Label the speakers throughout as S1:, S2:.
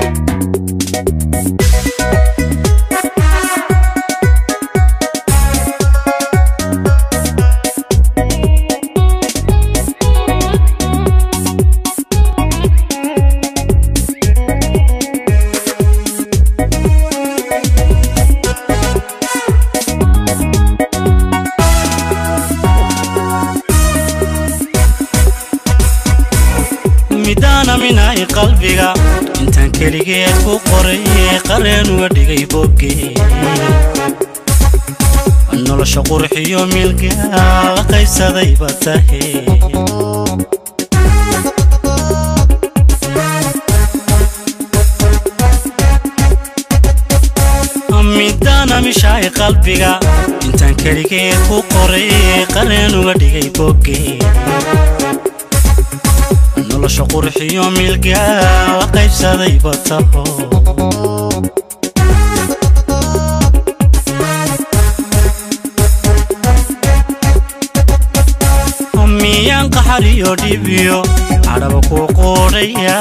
S1: midaana minay qalbiga intaan keligeed ku qoray qareen uga dhigay bogge nolosha qurxiyo milga la qaybsadayba tahe midaana mishaay qalbiga intaan keligeed ku qoray qareen uga dhigay bogge nolosha qurxiyo milga la qaybsadayba taho miyaan qaxar iyo dhibiyo cadhaba ku qoodhaya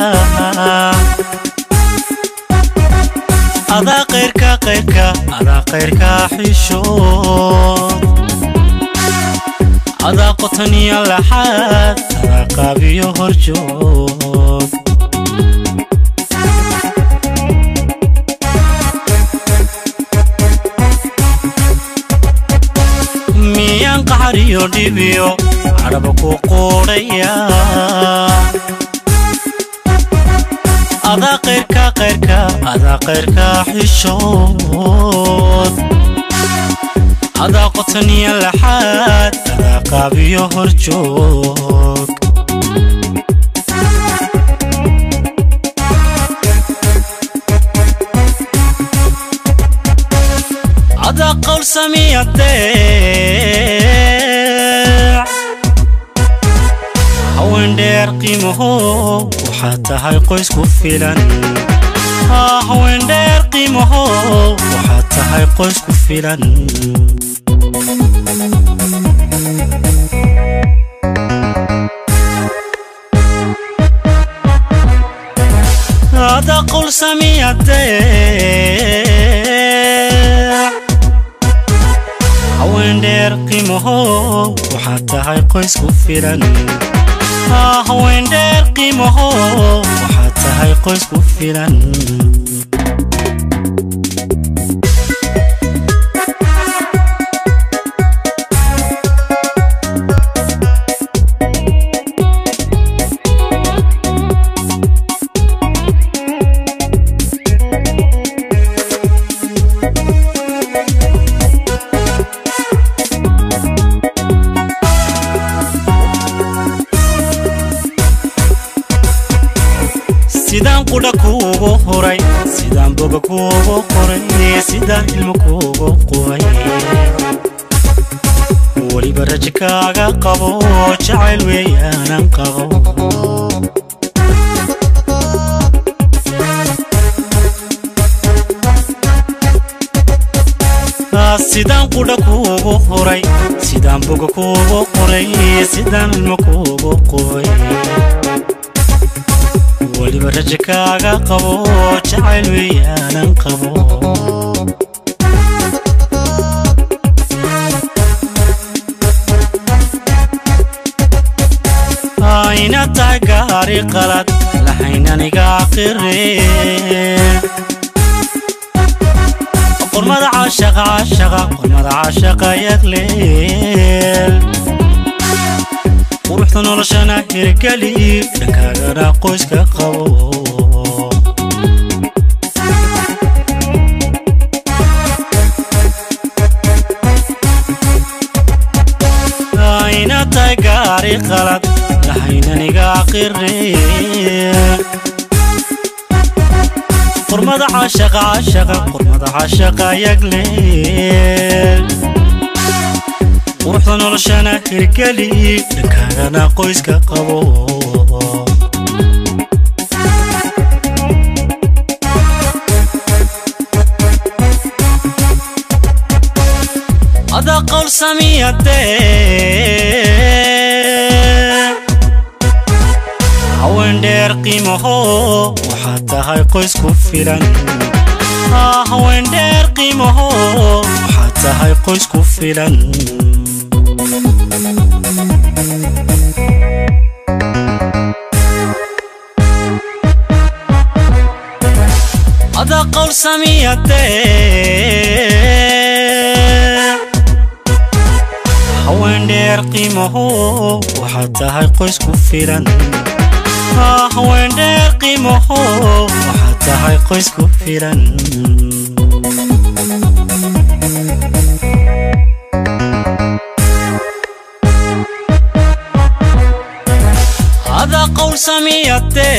S1: adaa qayrka qayrka adaa qayrka xishood adaa qotaniyo laxaad adaa qaabiyo horjoog miyaan qaxar iyo dhibiyo cadhaba ku qoodhaya adaa qayrka qayrka adaa qayrka xishood adaa qotaniyo laxaad adaa qaabiyo horjoog adaa qowl samiya deec haween dheer qiimaho waxaad tahay qoys ku filan haween dheer qiimaho waxaad tahay qoys ku filan adaa qowl samiya deec haween dheer qiimaho waxaad tahay qoys ku filan haween dheer qiimaho waxaad tahay qoys ku filan sidaan qudha kuugu huray sidaan boga kuugu qoray sidaan ilmo kuugu qubay weliba rajo kaaga qabo jacayl weeyaanan qabo sidaan qudha kuugu huray sidaan boga kuugu qoray sidaan ilmo kuugu qubay weliba rajo kaaga qabo jacayl weeyaanan qabo inaad tahay gaari qalad lahaynaniga qire qormada caashaqa caashaqa qormada caashaqa yagleel quruxda noloshana hirgeli dhankaagana qoyska qabo inaad tahay gaari qalad lahaynaniga qire qormada caashaqa caashaqa qormada caashaqa yagleel quruxda noloshana hirgeli dhankaagana qoyska qabo adaa qowl samiya dee haween dheer qiimaho waxaad tahay qoys ku filan haween dheer qiimaho waxaad tahay qoys ku filan ada qowl samiyade haween dheer qiimaho waxaad tahay qoys ku filan haween dheer qiimaho waxaad tahay qoys ku filan ada qowl samiyade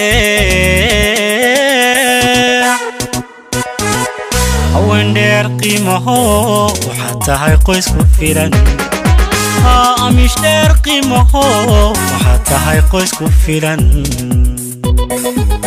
S1: haween dheer qiimaho waxaad tahay qoys ku filan amish dheer qiimaho waxaad tahay qoys ku filan